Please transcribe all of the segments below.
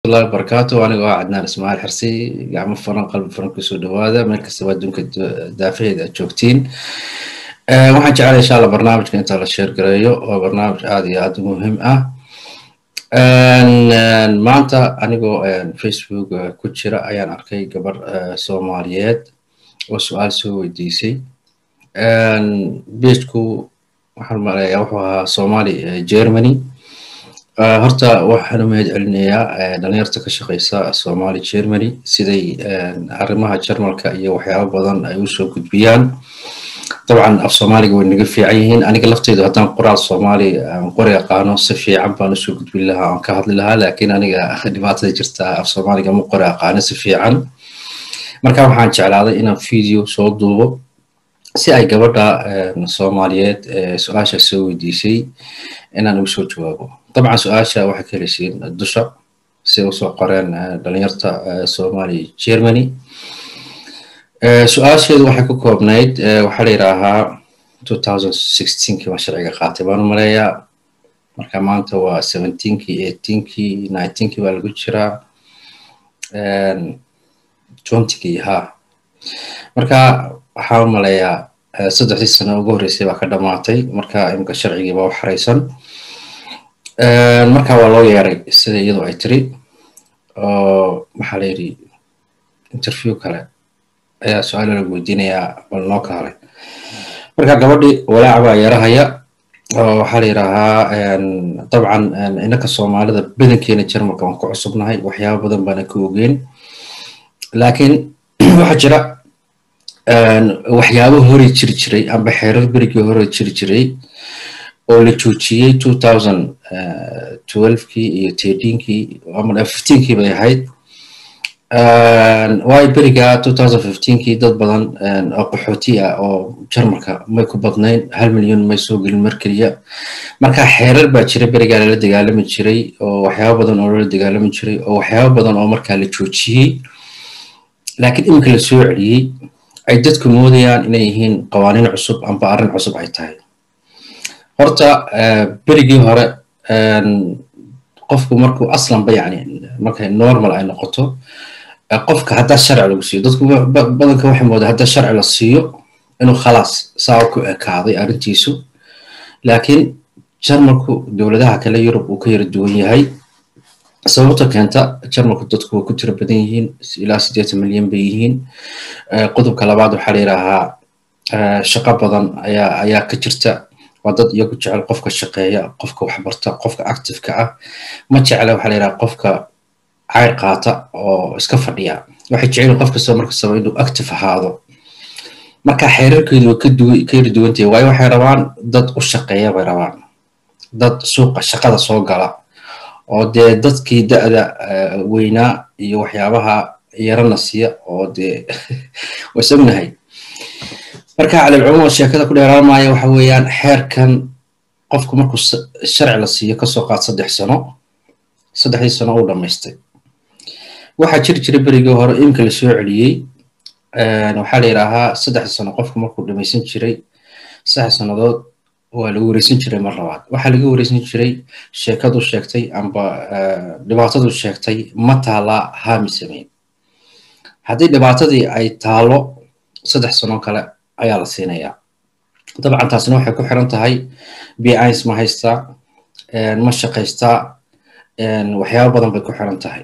warahmatullahi wabarakaatu aniga waa cadnaan ismaaciil xirsi gacmo furan qalbi furan kusoo dhawaada meel kastaba adduunka daafaheeda aad joogtiin waxaan jeclay insha alla barnaamijka inta la sheer gareeyo oo barnaamij aad iyo aad u muhiim ah maanta anigoo facebook ku jira ayaan arkay gabar soomaaliyeed oo su-aal soo weydiisay beejku waxaan maleeyaa wuxuu ahaa somali germany horta waxaan u mahad celinayaa dhalinyarta ka shaqeysa somali germany siday arrimaha jarmalka iyo waxyaabo badan ay usoo gudbiyaan dabcan af soomaaliga way naga fiican yihiin aniga lafteydu haddaan qoraal soomaali qori aqaano si fiican baan usoo gudbin lahaa aan ka hadli lahaa laakiin aniga dhibaatada jirta af soomaaliga ma qori aqaano si fiican marka waxaan jeclaaday inaan video soo duubo si ay gabadha soomaaliyeed su-aasha soo weydiisay inaan ugu soo jawaabo dabcan su-aasha waxay ka heleysiin dusha si usoo qoreen dhalinyarta somali germany su-aasheedu waxay ku koobnayd waxaa la yidhaahaa two thousand sixteenkii baan sharciga qaatay baan u maleeyaa marka maanta waa seventeenkii eighteenkii nineteenkii baa lagu jiraa twentygii ha marka waxaa u maleeyaa saddexdii sano ugu horreysay baa ka dhamaatay marka imika sharcigii baa u xareysan marka waa loo yeeray sida iyadu ay tiri oo maxaa la yidhi interview kale ayaa su-aalo lagu weydiinayaa bal noo ka haray marka gabadhii walaac baa yarahaya oo waxaa la yidhaahaa dabcan inaka soomaalida badankeena jarmalka waan ku cusubnahay waxyaaba badan baana ka ogeyn laakiin waxaa jira waxyaabo hore jiri jiray amba xeerar berigii hore jiri jiray oo la joojiyey two thousand twelvekii iyo thirteenkii ama fifteenkii bay ahayd waayo beriga two thousand fifteenkii dad badan oo qaxooti ah oo jarmalka may ku badnayn hal milyan may soo gelin mar keliya marka xeerar baa jira berigaa lala dagaalami jiray oo waxyaabo badan oo lala dagaalami jiray oo waxyaabo badan oo markaa la joojiyey laakiin iminka la soo celiyey ay dadku moodayaan inay yihiin qawaaniin cusub amba arrin cusub ay tahay horta berigii hore qofku markuu aslanba yani markay normal ay noqoto qofka haddaa sharci lagu siiyo dadku badanka waxay moodaa haddaa sharci la siiyo inuu khalaas saa ku ekaaday arrintiisu laakiin jarmalku dowladaha kale yurub uu ka yara duwan yahay sababta keenta jarmalku dadku waa ku tiro badan yihiin ilaa siddeetan milyan bay yihiin qodobka labaad waxaa la yidhaahaa shaqo badan ayaa ayaa ka jirta waa dad iyagu jecel qofka shaqeeya qofka waxbarta qofka activeka ah ma jecla waxaa la yidhaha qofka cayr qaata oo iska fadhiya waxay jecel qof kastoo markastaba inuu active ahaado marka xeerarkeedu way ka yara duwantahay waayo waxay rabaan dad u shaqeeya bay rabaan dad suuqa shaqada soo gala oo dee dadkii da-da weynaa iyo waxyaabaha yarana siiya oo dee wasognahay marka calilcumuum sheekada ku dheeraan maayo waxa weeyaan xeerkan qofku markuu sharci la siiyo kasoo qaad saddex sano saddexdii sano uu dhammaystay waxaa jiri jira berigii hore imka la soo celiyey waxaa la yidhaahaa saddex sano qofku markuu dhamaysan jiray saddex sannadood waa lagu wareysan jiray mar labaad waxaa laga wareysan jiray sheekadu sheegtay amba dhibaatadu sheegtay ma taalaa haami sameyn haddii dhibaatadii ay taalo saddex sano kale ayaa la siinayaa dabcan taasina waxay ku xiran tahay bins ma haystaa ma shaqaystaa waxyaabo badan bay ku xiran tahay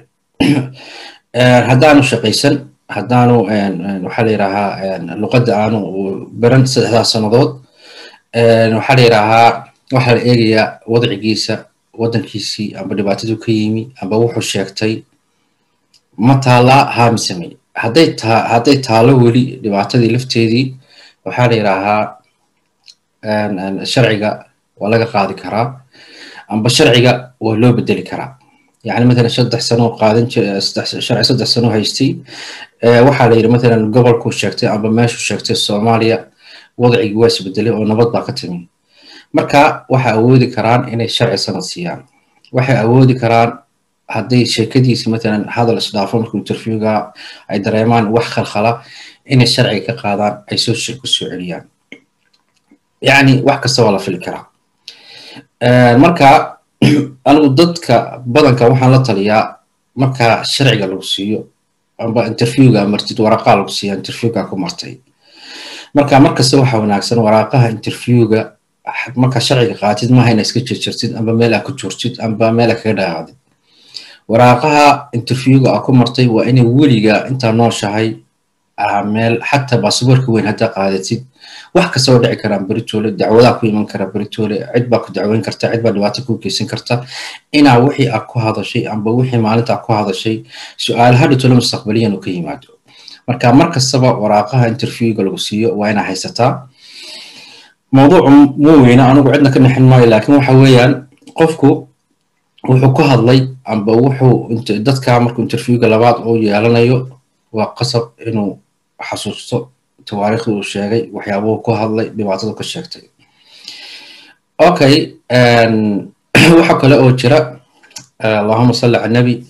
haddaanu shaqaysan haddaanu waxaa la yidhaahaa luqadda aanu baran saddexdaas sannadood waxaa la yidhaahaa waxaa la eegayaa wadcigiisa waddankiisii amba dhibaatadu ka yimi amba wuxuu sheegtay ma taalaa haami samey hadday taa hadday taalo weli dhibaatadii lafteedii waxaa la yidhaahaa sharciga waa laga qaadi karaa amba sharciga waa loo bedeli karaa yani matalan saddex sano qaadan sharci saddex sano haystay waxaa la yidhi matalan gobolkuu sheegtay amba meeshuu sheegtay soomaaliya wadcigii waa isbedelay oo nabad baa ka timi marka waxay awoodi karaan inay sharci sanad siiyaan waxay awoodi karaan hadday sheekadiisi matalan hadal isdhaafo markuu interviewga ay dareemaan wax khalkhala inay sharciga ka qaadaan ay soo ku soo celiyaan yani wax kasta waa la fili karaa marka anigu dadka badanka waxaan la taliyaa marka sharciga lagu siiyo amba interviewga martid waraqaa lagu siiya interviewga ku martay marka markasta waxaa wanaagsan waraaqaha interviewga marka sharciga qaatid maaha ina iska jirjirtid amba meel aa ku joortid amba meel aa kaga dhaqaaqdid waraaqaha interviewga aa ku martay waa inay weliga intaa nooshahay meel xataa baasaboorka weyn haddaa qaadatid wax kasta oo dhici karaan beritoole dacwadaa ku iman karaa beritoole cid baa ku dacweyn karta cid baa dhibaato ku geysan karta inaa wixii aad ku hadashay amba wixii maalinta aad ku hadashay su-aalaha dhitole mustaqbaliyan uu ka yimaado marka mar kastaba waraaqaha interviewga lagu siiyo waa inaa haysataa mawduucu muu weyna anigu cidna ka nixin maayo laakiin waxa weeyaan qofku wuxuu ku hadlay amba wuxuu dadka markuu interviewga labaad uu yeelanayo waa qasab inuu xasuusto tawaariikhdii uu sheegay waxyaabuhu ku hadlay dhibaatada ka sheegtay okay waxa kale oo jira allahuma salli cala nabi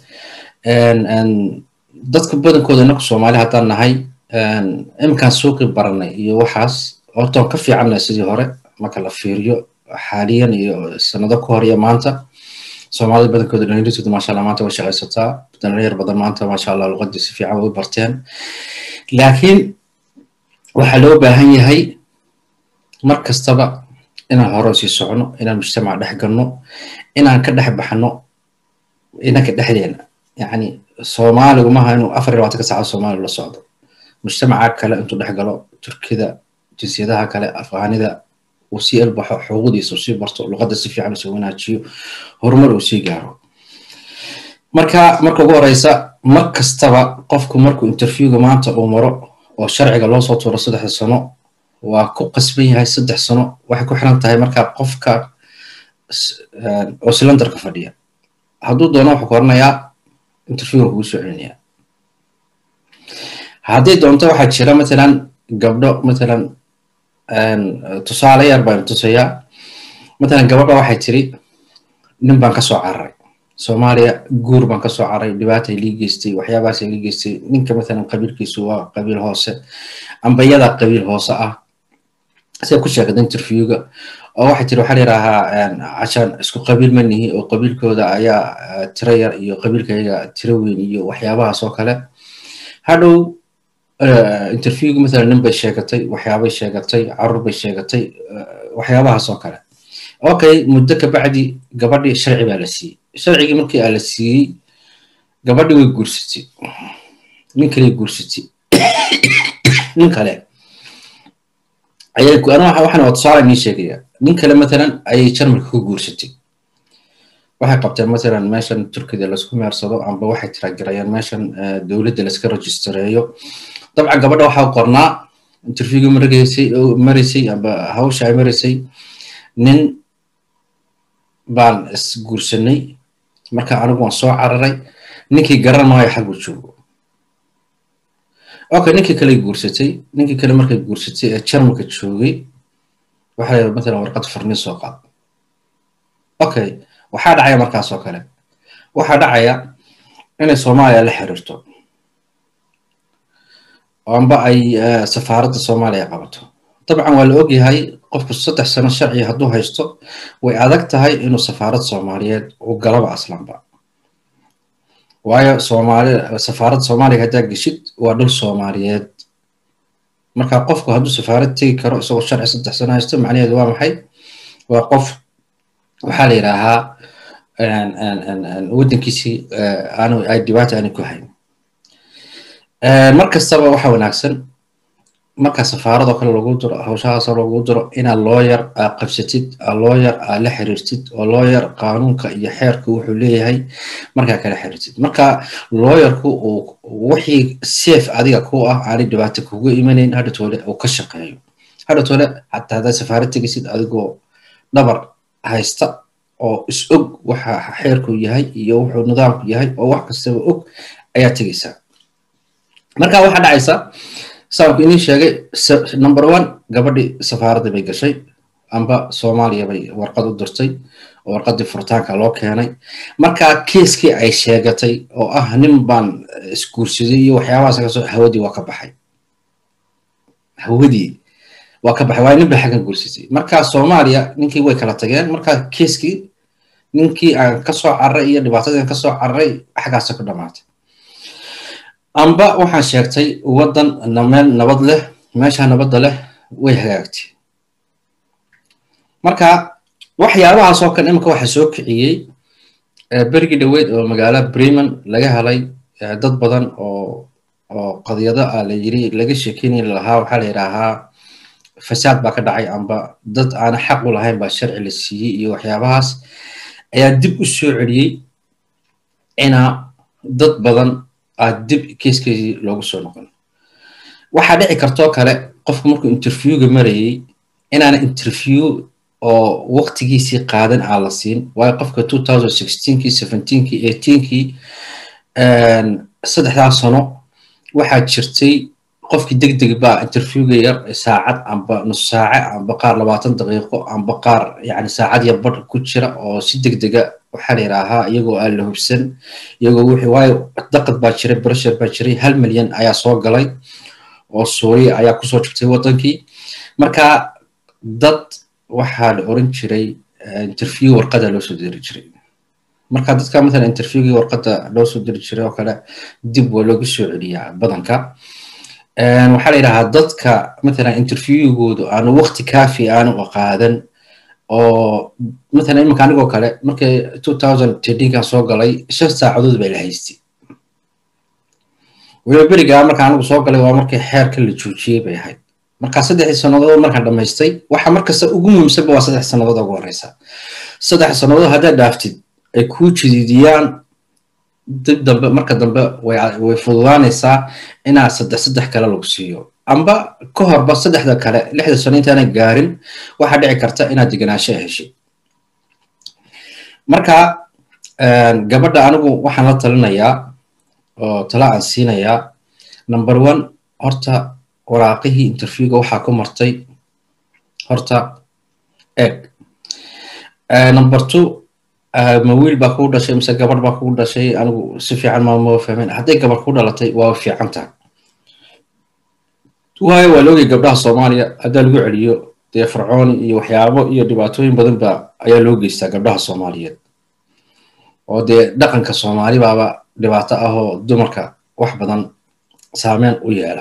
dadka badankooda inaku soomaali haddaan nahay iminkaan suuqi baranay iyo waxaas hortoon ka fiicannahay sidii hore marka la fiiriyo xaaliyan iyo sanado ka hor iyo maanta soomaalida badankooda dhalinyartooda maasha allah maanta way shaqaysataa dhalinyar badan maanta maasha allah luqadii si fiican way u barteen laakiin waxaa loo baahan yahay mar kastaba inaan hore sii socono inaan mujtamaca dhex galno inaan ka dhex baxno inanka dhexdeena yacni soomaaligu maaha inuu afar iyo labaatanka saacad soomaaliga la socdo mujtamaca kale intuu dhex galo turkida jinsiyadaha kale afghaanida uu sii elbaxo xuquuqdiisa uu sii barto luqadda si fiican usoo wanaajiyo horumar uu sii gaaro marka marka ugu horeysa mar kastaba qofku markuu interviewga maanta uu maro oo sharciga loo soo tuuro saddexda sano waa ku qasban yahay saddex sano waxay ku xiran tahay markaa qofka oo silindarka fadhiya hadduu doono wuxuu ku oranayaa interviewga kugu soo celinayaa haddii doonto waxaa jira matalan gabdho matalan tusaale yar baan tusayaa matalan gabadha waxay tiri nin baan kasoo cararay soomaaliya guur baan kasoo cararay dhibaatay lii geystay waxyaabahaas lii geystay ninka matalan qabiilkiisu waa qabiil hoose amba iyadaa qabiil hoose ah siday ku sheegada interviewga oo waxay tiri waxaa layidhaahaa cashaan isku qabiil ma nihi oo qabiilkooda ayaa tiro yar iyo qabiilkayaga tiro weyn iyo waxyaabahaas oo kale hadhow interviewga matalan nin bay sheegatay waxyaabay sheegatay carruur bay sheegatay waxyaabahaas oo kale okay muddo kabacdi gabadhii sharci baa la siiyey sharcigii markii aa la siiyey gabadhii way guursatay nin kale guursatay nin kale ayay aniga waxaan waa tusaale nii sheegaya nin kale matalan ayay jarmalka ku guursatay waxay qabteen matalan meeshan turkida laisku meersado amba waxay tiragarayaan meeshan dowladda laiska registareeyo dabcan gabadha waxaa qornaa interviewga maraysay maraysay amba hawsha ay maraysay nin baan isguursanay marka anigu waan soo cararay ninkii garan maayo xaggu joogo okay ninkii kale guursatay ninkii kale markay guursatay ee jarmalka joogay waxaa la matalan warqad furnin soo qaad okay waxaa dhacaya markaas oo kale waxaa dhacaya inay soomaaliya la xiriirto amba ay safaaradda soomaaliya qabato dabcan waa la ogyahay qofku saddex sano sharci hadduu haysto way adag tahay inuu safaarad soomaaliyeed u galaba aslanba waayo soomaali safaaradda soomaaliya haddaa geshid waa dhul soomaaliyeed marka qofku hadduu safaarad tegi karo isagoo sharci saddex sano haysto macnaheedu waa maxay waa qof waxaa la yidhaahaa waddankiisii aanu ay dhibaata aanay ku hayn mar kastaba waxaa wanaagsan marka safaaradoo kale lagu diro hawshahaasoo lagu diro inaad looyar aa qabsatid looyar aa la xiriirtid oo looyar qaanuunka iyo xeerka wuxuu leeyahay markaa kala xiriirtid marka looyarku uu wixii safe adiga ku ah aanay dhibaato kugu imanayn hadhatoole uu ka shaqeeyo hadhatoole xataa haddaad safaarad tegisid adigoo dhabar haysta oo is og waxa xeerku yahay iyo wuxuu nidaamku yahay oo wax kastaba og ayaa tegaysaa marka waxaa dhacaysa saanku inii sheegay number one gabadhii safaaradda bay gashay amba soomaaliya bay warqad u dirtay oo warqaddii furitaanka loo keenay marka kiiskii ay sheegatay oo ah nin baan isguursaday iyo waxyaabahaas kasoo hawadii waa ka baxay hawadii waa ka baxay waayo nin bay xaggan guursatay marka soomaaliya ninkii way kala tageen marka kiiskii ninkii aan kasoo carray iyo dhibaatadii aan kasoo carray xaggaasa ku dhamaatay amba waxaan sheegtay waddan meel nabad leh meesha nabadda leh way hagaagtay marka waxyaabahaas oo kale imika waxa soo kiciyey berigii dhoweyd oo magaalo bremen laga helay dad badan oo oo qadiyado ah la yiri laga sheekeynay lahaa waxaa la yidhaahaa fasaad baa ka dhacay amba dad aana xaq u lahayn baa sharci la siiyey iyo waxyaabahaas ayaa dib u soo celiyey inaa dad badan aa dib keeskeedii loogu soo noqon waxaa dhici kartoo kale qofku markuu interviewga marayey inaana interview oo waqtigiisii qaadan aan la siin waayo qofka two thousand sixteenkii seventeenkii eighteenkii saddexdaa sano waxaa jirtay qofkii deg deg baa interviewga yar saacad amba nus saace amba qaar labaatan daqiiqo amba qaar yani saacad yar badh ku jira oo si deg dega waxaa la yidhaahaa iyagoo aan la hubsan iyagoo wixii waayo daqad baa jiray breshar baa jiray hal milyan ayaa soo galay oo suuriya ayaa kusoo jirtay waddankii marka dad waxaa la oran jiray interview warqada loo soo diri jiray marka dadka matala interviewgii warqada loo soo diri jiray oo kale dib waa loogu soo celiyaa badanka waxaa la yidhahaa dadka matala interviewgoodu aanu waqti kaafi aanu qaadan oo matala iminka anigoo kale markii two thousand thirteenkan soo galay shan saacadood baa la haystay weliba berigaa marka anigu soo galay waa markii xeerka la joojiyey bay ahayd marka saddexdii sannadood markaan dhammaystay waxa markasta ugu muhiimsanba waa saddex sannadood ugu horeysa saddex sannadood haddaad dhaaftid ay kuu jididiyaan dib dambe marka dambe way fududaanaysaa inaa saddex saddex kale lagu siiyo amba ka horba saddexda kale lixda sano intaana gaarin waxaa dhici karta inaad deganaansho heshid marka gabadha anigu waxaan la talinayaa oo tala aan siinayaa number one horta waraaqihii interviewga waxaa ku martay horta eg number two ma wiil baa kugu dhashay mise gabadh baa kugu dhashay anigu si fiican maama fahmin hadday gabadh ku dhalatay waa fiican tahay waayo waa loogay gabdhaha soomaaliya haddaa lagu celiyo dee fircooni iyo waxyaabo iyo dhibaatooyin badan ba ayaa loo geystaa gabdhaha soomaaliyeed oo dee dhaqanka soomaali baaba dhibaato ah oo dumarka wax badan saameyn u yeela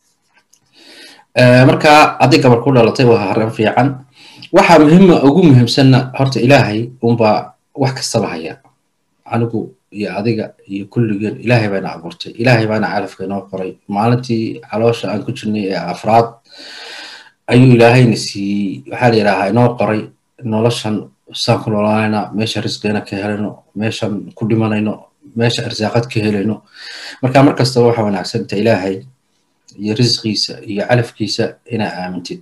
marka hadday gabadh ku dhalatay waa haran fiican waxaa muhiima ugu muhiimsanna horta ilaahay unbaa wax kastaba haya anigu iyo adiga iyo kulligeen ilaahay baana abuurtay ilaahay baana calafka inoo qoray maalintii caloosha aan ku jirnay ee afraad ayuu ilaahayna siiyey waxaa la yidhaahaa inoo qoray noloshan saan ku noolaanayna meesha risqeena ka helayno meeshan ku dhimanayno meesha arsaaqad ka helayno marka mar kastaba waxa wanaagsanta ilaahay iyo risqiisa iyo calafkiisa inaa aamintid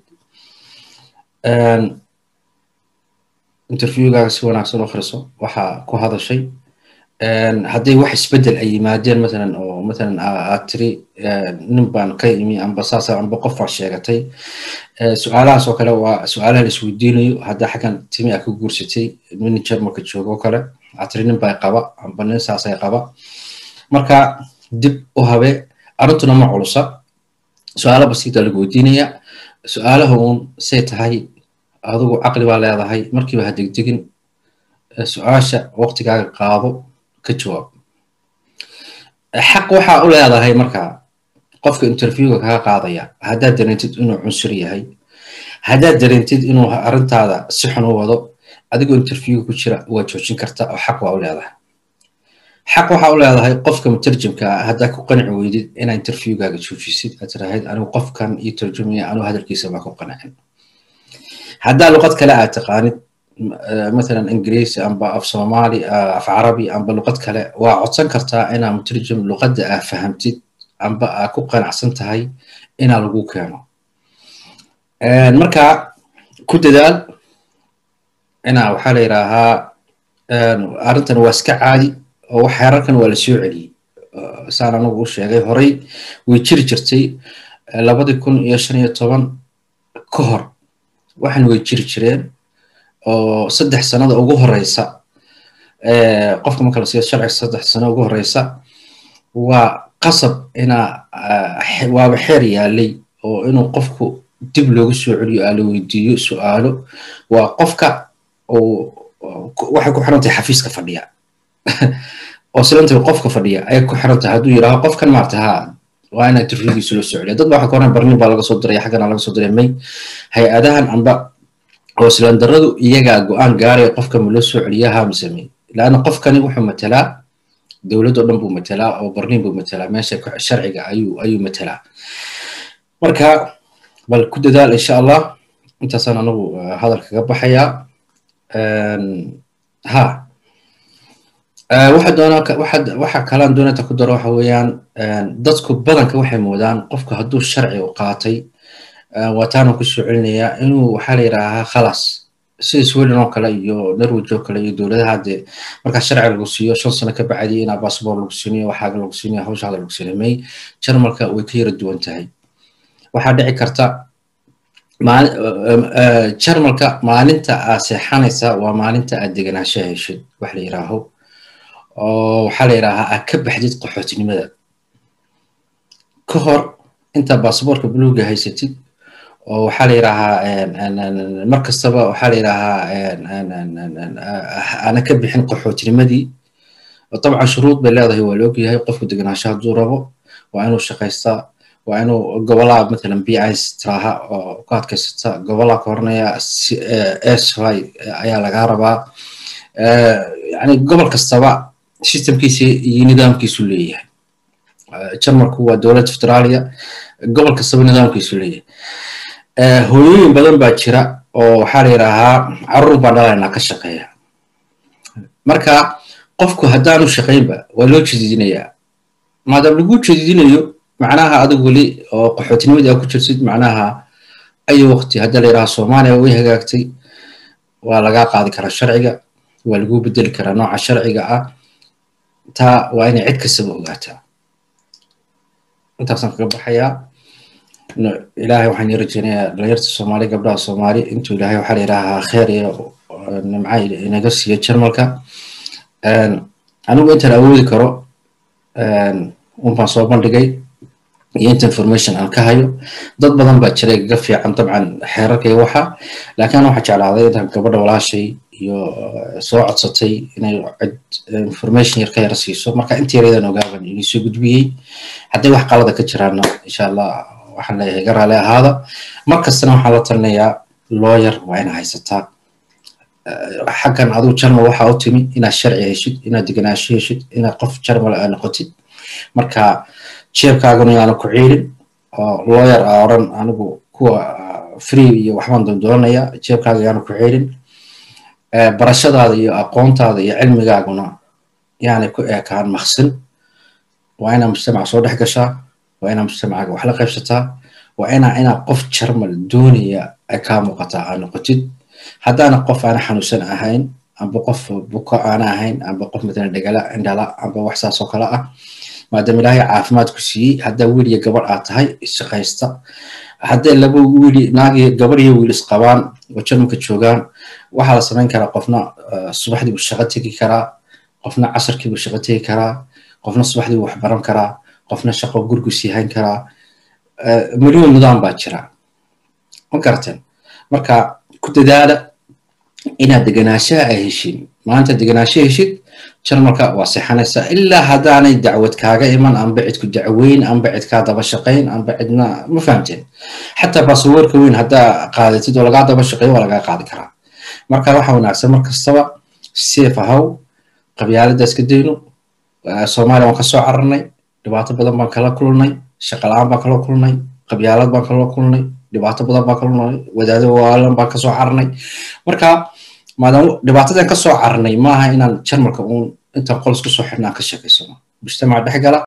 interviewgaaga si wanaagsan u akhriso waxaa ku hadashay hadday wax isbeddel ay yimaadeen matalan oo matalan aad tiri nin baan ka imi amba saasa amba qof baa sheegatay su-aalahaas oo kale waa su-aalaha la isweydiinayo haddaa xaggan timi aa ka guursatay nin jarmalka joogo oo kale aad tiri nin baa qaba amba nin saasay qaba marka dib u habe arrintuna ma culusa su-aalo basiita lagu weydiinaya su-aalaha uun say tahay adigu caqli baa leedahay markiiba ha degdegin su-aasha waqtigaaga qaado ka jawaab xaq waxaa u leedahay marka qofka interviewga kaga qaadaya haddaad dareentid inuu cunsur yahay haddaad dareentid inuu arrintaada si xun u wado adigoo interviewga ku jira waa joojin karta oo xaq waa u leedahay xaq waxaa u leedahay qofka mutarjimka ah haddaa ku qanci weydid inaa interviewgaaga joojisid aad tirahayd anigu qofkan iyo tarjumaya anigu hadalkiisa baa ku qancin haddaa luqad kale aad taqaanid مثلا انجليزي amba af soomaali af carabi amba luqad kale waa codsan kartaa inaa mutarjim luqadda aa fahamtid amba aa ku qanacsan tahay inaa lagu keeno marka ku dadaal inaa waxaa la yidhaahaa arrintan waa iska caadi oo wax xeerarkan waa la soo celiyey saan anagu u sheegay horey way jiri jirtay labadii kun iyo shan iyo toban ka hor waxan way jiri jireen oo saddex sanada ugu horeysa qofka marka la siiyo sharciga saddex sano ugu horeysa waa qasab inaa waaba xeer yaalay oo inuu qofku dib loogu soo celiyo aa la weydiiyo su-aalo waa qofka waxay ku xiran tahay xafiiska fadhiya oo silanta qofka fadhiya ayay ku xiran tahay hadduu yidhaaho qofkan maarata ha waa inaa tirrigiisu la socoliya dad waxa koran barnin baa laga soo diray xaggana laga soo diray may hay-adahan amba oo silandaradu iyagaa go-aan gaaraya qofka ma loo soo celiya ha mise may laanna qofkani wuxuu matelaa dowlad oo dhan buu matelaa oo barnin buu matelaa meesha sharciga ayuu ayuu matelaa marka bal ku dadaal insha allah intaasaan anagu hadalka kaga baxayaa ha waxa doonaa waxa waxa kalaan doonata ku daro waxa weeyaan dadku badanka waxay moodaan qofku hadduu sharci u qaatay waataana ku soo celinayaa inuu waxaa la yidhaahaa khalaas sida sweden oo kale iyo norwich oo kale iyo dowladaha dee markaa sharci lagu siiyo shan sano ka bacdi inaa bassabor lagu siinayo waxaaga lagu siinayo hawshaada lagu siinayo may jarmalka way ka yara duwan tahay waxaa dhici karta jarmalka maalinta aad seexanaysa waa maalinta aad deganaanshaha heshid wax la yidhaaho oo waxaa la yidhaahaa aad ka baxdid qaxootinimada ka hor inta basaboorka buluuga haysatid oo waxaa la yidhaahaa mar kastaba waxaa la yidhaahaa aana ka bixin qaxootinimadii dabcan shuruud bay leedahay waa la ogyahay qofku deganaansho hadduu rabo waa inuu shaqaystaa waa inuu gobolaha matalan b is tiraaha oo ku adkaysata gobolaha ka hornaya sy ayaa lagaa rabaa yani gobol kastaba systemkiisa iyo nidaamkiisu leeyahay jarmalku waa dowlad federaaliya gobol kastaba nidaamkiisu leeyahay hooyooyin badan baa jira oo waxaa la yidhaahaa carruur baan dhalaynaa ka shaqeeya marka qofku haddaanu shaqaynba waa loo jediidinayaa maadaama lagu jediidinayo macnaha adigu weli oo qaxootinimadii aa ku jirtid macnaha ayu waqti hadda la yidhaha soomaaliya way hagaagtay waa lagaa qaadi karaa sharciga waa lagu bedeli karaa nooca sharciga ah taa waa inay cid kastaba ogaataa intaasaan kaga baxayaa ilaahay waxaan ii rajeynayaa dhalinyarta soomaali gabdhaha soomaali intuu ilaahay waxaa la yidhaahaa kheer iyo nimca inaga siiyo jarmalka anigu intaan awoodi karo unbaan soo bandhigay iyo inta information aan ka hayo dad badan baa jiray gaga fiican dabcan xeerarka iyo waxa laakiin waxaa jeclaaday intaan gabadha walaashay iyo soo codsatay inay cid information yar ka yara siiso marka inta yareedan ogaaban inii soo gudbiyey hadday wax qalada ka jiraanna insha allah waxaan leeyahay ga raali ahaada mar kastana waxaan la talinayaa lawyer waa ina haysataa xaggan aduu jarmal waxaa u timi inaad sharci heshid inaad deganaansho heshid inaad qof jarmal aa noqotid marka jeebkaaguna yaana ku ciilin oo lawyer aa odhan anigu kuwa free iyo waxbaan doondoonaya jeebkaaga yaana ku ciilin barashadaada iyo aqoontaada iyo cilmigaaguna yaanay ku eekaan maqsin waa inaa mujtamaca soo dhex gashaa waa inaa mujtamacaaga wax la qaybsataa waa inaa inaa qof jarmal doonaya ay kaa muuqataa aa noqotid haddaana qof aana xanuunsan ahayn amba qof buko aana ahayn amba qof matalan dhegala indhala amba wax saas oo kale ah maadaama ilaahay caafimaad ku siiyey haddaa wiil iyo gabadh aad tahay shaqaysta hadday laba wiil naag iyo gabadh iyo wiil isqabaan oo jarmalka joogaan waxaa la samayn karaa qofna subaxdii buu shaqo tegi karaa qofna casarkii buu shaqo tegi karaa qofna subaxdii buu wax baran karaa qofna shaqo gurigu sii hayn karaa milyon nidaam baa jira ma garateen marka ku dadaala inaad deganaanshaha ay heshin maanta deganaansho heshid jarmalka waa seexanaysaa ilaa haddaanay dacwad kaaga iman amba cidku dacweyn amba cid kaa daba shaqayn amba cidna ma fahamteen xataa basaboorka weyn haddaa qaadatid oo lagaa daba shaqeeyo waa lagaa qaadi karaa marka waxa wanaagsan mar kastaba seef ahaw qabyaalada iska dayno soomaaliya waan ka soo cararnay dhibaato badan baan kala kulnay shaqa la-aan baan kala kulnay qabyaalad baan kala kulnay dhibaato badan baan kala kulnay wadaado waalan baan kasoo cararnay marka maadaama dhibaatadan kasoo cararnay maaha inaan jarmalka uun intaan qols kusoo xidhnaan ka sheekaysano mujtamaca dhex gala